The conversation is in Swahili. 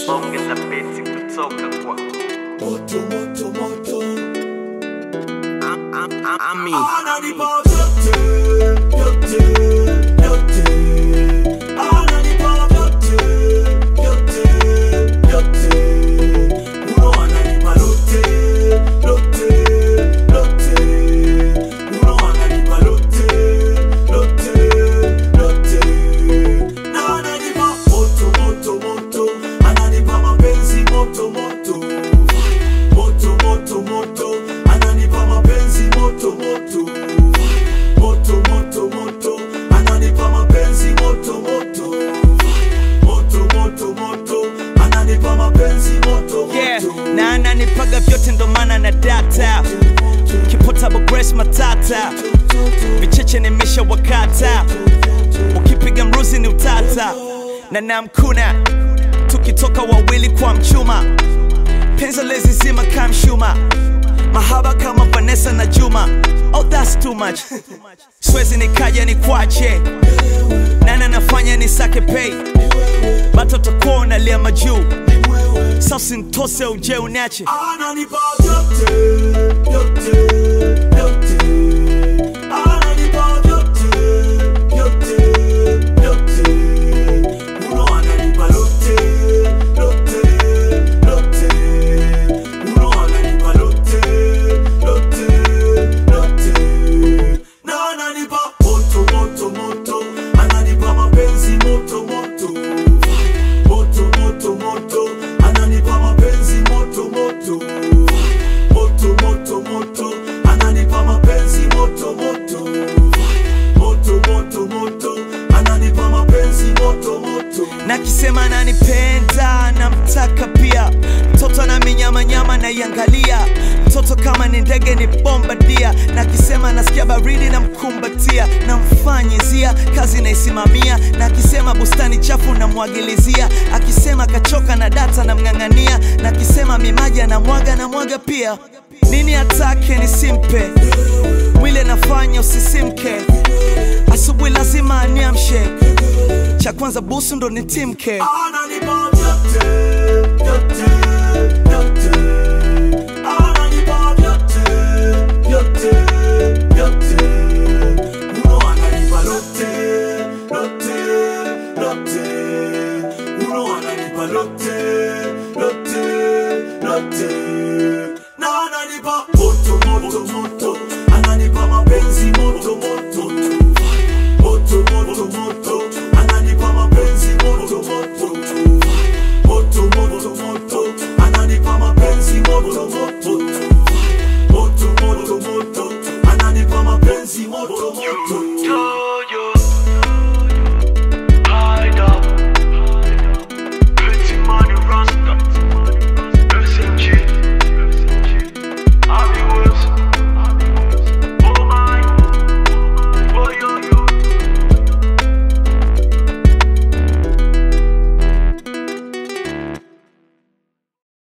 ongeza beti kutoka kwa moto moto moto Am- am- am- Ami. ananipa vyote vyote vyote ananipa vyote vyote vyote uno ananipa lote lote lote uno ananipa lote lote lote na ananipa moto moto moto ananipa mapenzi moto moto moto moto moto ananipa mapenzi moto moto moto moto moto ananipa mapenzi moto moto moto moto moto ananipa mapenzi moto yeah. moto na ananipaga vyote ndo maana na data kipotable grace matata vicheche nimesha wakata ukipiga mruzi ni utata na namkuna tukitoka wawili kwa mchuma penzo lezi zima kamshuma mahaba kama vanessa na juma oh that's too much swezi nikaja ni kwache nana nafanya ni sake pay batoto kuwa unalia majuu sasa ntose uje unache ananipa vyote vyote vyote ananipa vyote vyote vyote uno ananipa lote lote lote uno ananipa lote lote lote na ananipa moto moto moto ananipa mapenzi moto moto moto moto moto ananipa mapenzi moto moto moto moto moto ananipa mapenzi moto moto moto moto moto ananipa mapenzi moto moto na kisema nanipenda namtaka pia mtoto na minyamanyama naiangalia mtoto kama ni ndege ni bombadia na kisema nasikia baridi na mkumbatia namfanyizia kazi naisimamia na akisema bustani chafu namwagilizia akisema kachoka na data namng'ang'ania na akisema mimaji anamwaga namwaga pia nini atake nisimpe mwili anafanya usisimke asubuhi lazima aniamshe cha kwanza busu ndo ni timke ananipa vyote vyote vyote ananipa vyote vyote vyote uno ananipa lote lote lote uno ananipa lote lote lote na ananipa moto moto moto